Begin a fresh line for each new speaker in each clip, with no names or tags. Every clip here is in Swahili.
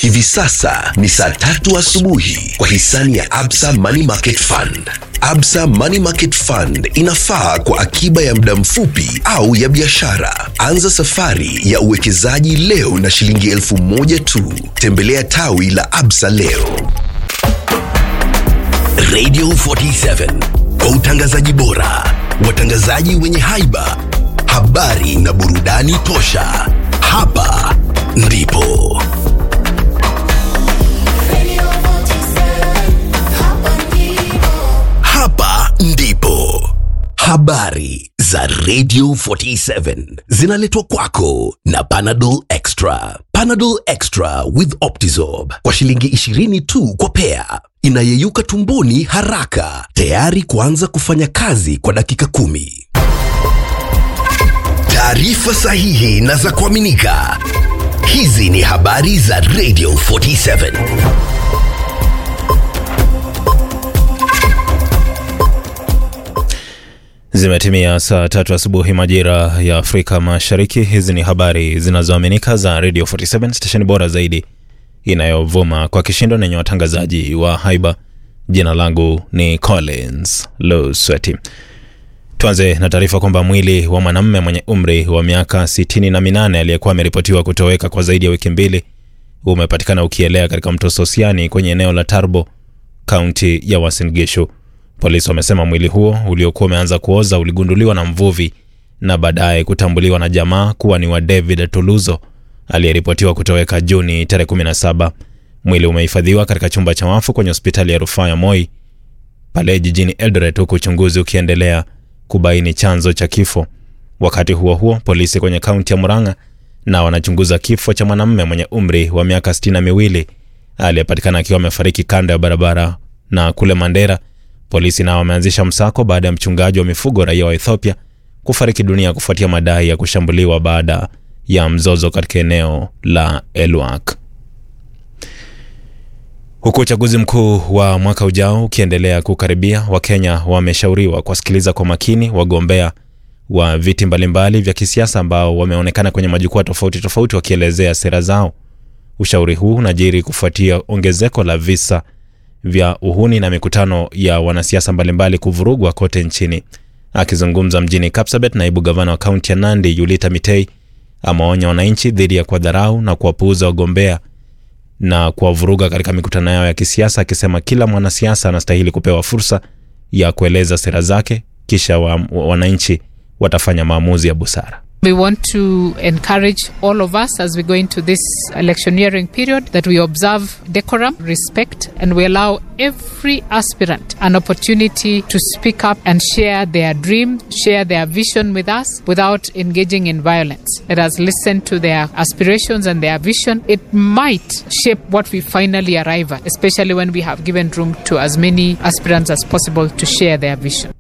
Hivi sasa ni saa tatu asubuhi kwa hisani ya Absa Money Market Fund. Absa Money Market Fund inafaa kwa akiba ya muda mfupi au ya biashara. Anza safari ya uwekezaji leo na shilingi elfu moja tu. Tembelea tawi la Absa leo. Radio 47 kwa utangazaji bora, watangazaji wenye haiba, habari na burudani tosha. Hapa ndipo hapa ndipo habari za Radio 47 zinaletwa kwako na Panadol Extra. Panadol Extra with Optizorb kwa shilingi 20 tu kwa pea, inayeyuka tumboni haraka, tayari kuanza kufanya kazi kwa dakika kumi. Taarifa sahihi na za kuaminika. Hizi ni habari za Radio 47.
Zimetimia saa tatu asubuhi majira ya Afrika Mashariki. Hizi ni habari zinazoaminika za Radio 47 stesheni bora zaidi inayovuma kwa kishindo na yenye watangazaji wa haiba. Jina langu ni Collins Losweti. Tuanze na taarifa kwamba mwili wa mwanamume mwenye umri wa miaka sitini na minane aliyekuwa ameripotiwa kutoweka kwa zaidi ya wiki mbili umepatikana ukielea katika mto Sosiani kwenye eneo la Tarbo, kaunti ya Uasin Gishu. Polisi wamesema mwili huo uliokuwa umeanza kuoza uligunduliwa na mvuvi na baadaye kutambuliwa na jamaa kuwa ni wa David Tuluzo aliyeripotiwa kutoweka Juni tarehe 17. Mwili umehifadhiwa katika chumba cha wafu kwenye hospitali ya rufaa ya Moi pale jijini Eldoret, huku uchunguzi ukiendelea kubaini chanzo cha kifo. Wakati huo huo, polisi kwenye kaunti ya Murang'a na wanachunguza kifo cha mwanamume mwenye umri wa miaka sitini na miwili aliyepatikana akiwa amefariki kando ya barabara. Na kule Mandera, polisi nao wameanzisha msako baada ya mchungaji wa mifugo raia wa Ethiopia kufariki dunia kufuatia madai ya kushambuliwa baada ya mzozo katika eneo la Elwak. Huku uchaguzi mkuu wa mwaka ujao ukiendelea kukaribia, Wakenya wameshauriwa kuwasikiliza kwa makini wagombea wa viti mbalimbali vya kisiasa ambao wameonekana kwenye majukwaa tofauti tofauti wakielezea sera zao. Ushauri huu unajiri kufuatia ongezeko la visa vya uhuni na mikutano ya wanasiasa mbalimbali kuvurugwa kote nchini. Akizungumza mjini Kapsabet, naibu gavana wa kaunti ya Nandi Yulita Mitei ameonya wananchi dhidi ya kuwadharau na kuwapuuza wagombea na kuwavuruga katika mikutano yao ya kisiasa, akisema kila mwanasiasa anastahili kupewa fursa ya kueleza sera zake, kisha wa, wa, wananchi watafanya maamuzi ya busara.
We want to encourage all of us as we go into this electioneering period that we observe decorum, respect, and we allow every aspirant an opportunity to speak up and share their dream, share their vision with us without engaging in violence. Let us listen to their aspirations and their vision. It might shape what we finally arrive at, especially when we have given room to as many aspirants as possible to share their vision.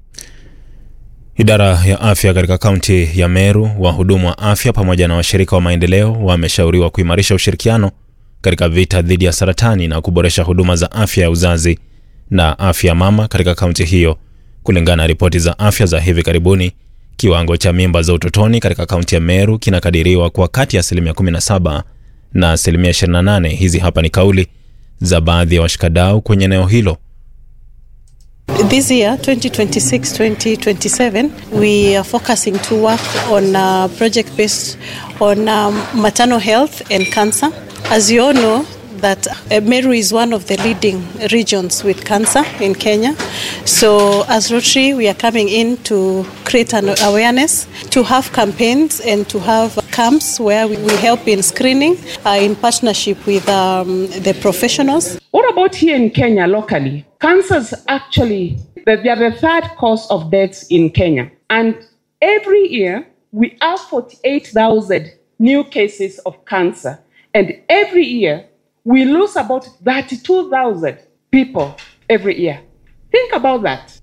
Idara ya afya katika kaunti ya Meru, wahudumu wa afya pamoja na washirika wa maendeleo wameshauriwa kuimarisha ushirikiano katika vita dhidi ya saratani na kuboresha huduma za afya ya uzazi na afya ya mama katika kaunti hiyo. Kulingana na ripoti za afya za hivi karibuni, kiwango cha mimba za utotoni katika kaunti ya Meru kinakadiriwa kwa kati ya asilimia 17 na asilimia 28. Hizi hapa ni kauli za baadhi ya washikadau kwenye eneo hilo.
This year, 2026-2027, we are focusing to work on a project based on um, maternal health and cancer. As you all know, that uh, Meru is one of the leading regions with cancer in Kenya. So as Rotary, we are coming in to create an awareness, to have campaigns and to have camps where we, we help in screening uh, in partnership with um, the professionals.
What about here in Kenya locally? Cancers actually, they are the third cause of deaths in Kenya. And every year, we have 48,000 new cases of cancer. And every year, we lose about 32,000 people every year. Think about that.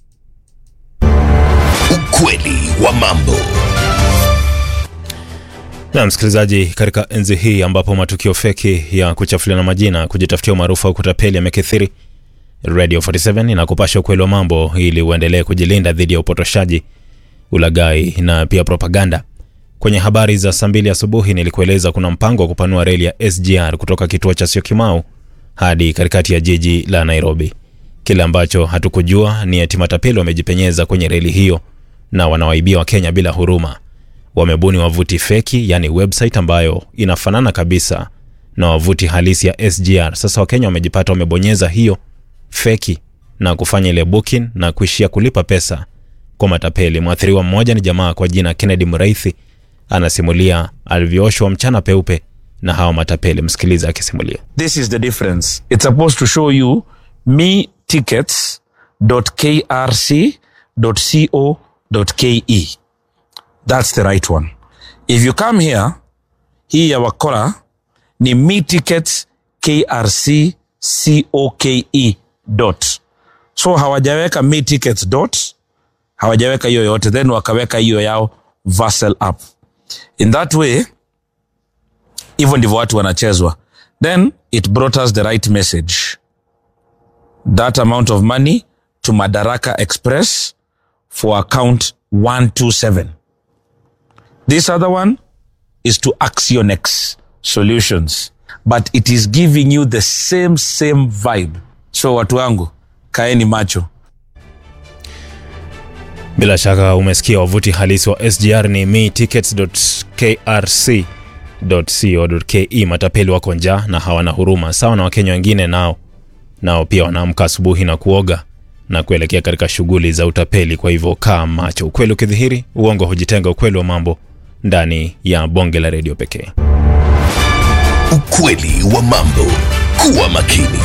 Ukweli wa mambo.
Na msikilizaji, katika enzi hii ambapo matukio feki ya kuchafuliana majina, kujitafutia umaarufu au kutapeli yamekithiri, Radio 47 inakupasha ukweli wa mambo ili uendelee kujilinda dhidi ya upotoshaji, ulaghai na pia propaganda. Kwenye habari za saa mbili asubuhi nilikueleza kuna mpango wa kupanua reli ya SGR kutoka kituo cha Syokimau hadi katikati ya jiji la Nairobi. Kile ambacho hatukujua ni eti matapeli wamejipenyeza kwenye reli hiyo na wanawaibia Wakenya bila huruma. Wamebuni wavuti feki, yani website ambayo inafanana kabisa na wavuti halisi ya SGR. Sasa Wakenya wamejipata wamebonyeza hiyo feki na kufanya ile booking na kuishia kulipa pesa kwa matapeli. Mwathiriwa mmoja ni jamaa kwa jina Kennedy Mraithi, anasimulia alivyooshwa mchana peupe na hawa matapeli. Msikiliza akisimulia.
This is the difference. It's supposed to show you me tickets.krc.co.ke. That's the right one. If you come here, hii ya wakora ni me tickets krc.coke dot. So hawajaweka me tickets dot, hawajaweka hiyo yote, then wakaweka hiyo yao Vassal app. In that way, hivyo ndivyo watu wanachezwa then it brought us the right message that amount of money to madaraka express for account 127 this other one is to axionex solutions but it is giving you the same same vibe so watu wangu kaeni macho
Bila shaka umesikia wavuti halisi wa SGR ni metickets.krc.co.ke. Matapeli wako njaa na hawana huruma, sawa na Wakenya wengine nao nao pia wanaamka asubuhi na kuoga na kuelekea katika shughuli za utapeli. Kwa hivyo kaa macho, ukweli ukidhihiri, uongo hujitenga. Ukweli wa mambo ndani ya bonge la redio pekee.
Ukweli wa mambo. Kuwa makini.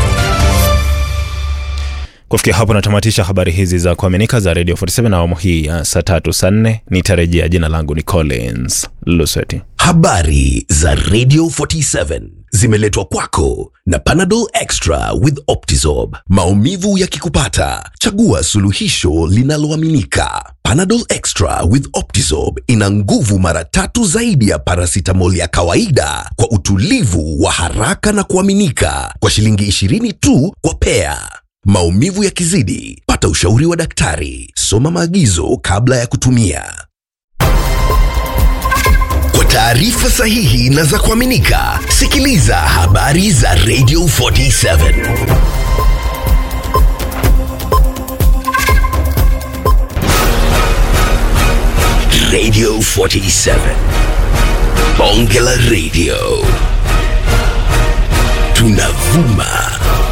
Kufikia hapo natamatisha habari hizi za kuaminika za Radio 47 awamu hii ya saa tatu saa nne. Nitarejea. Jina langu ni Collins Lusweti.
Habari za Radio 47 zimeletwa kwako na Panadol Extra with Optizorb. Maumivu yakikupata, chagua suluhisho linaloaminika. Panadol Extra with Optizorb ina nguvu mara tatu zaidi ya paracetamol ya kawaida kwa utulivu wa haraka na kuaminika kwa shilingi 20 tu kwa pea. Maumivu yakizidi, pata ushauri wa daktari. Soma maagizo kabla ya kutumia. Kwa taarifa sahihi na za kuaminika, sikiliza habari za Radio 47. Radio 47. Bonge la Radio. Tunavuma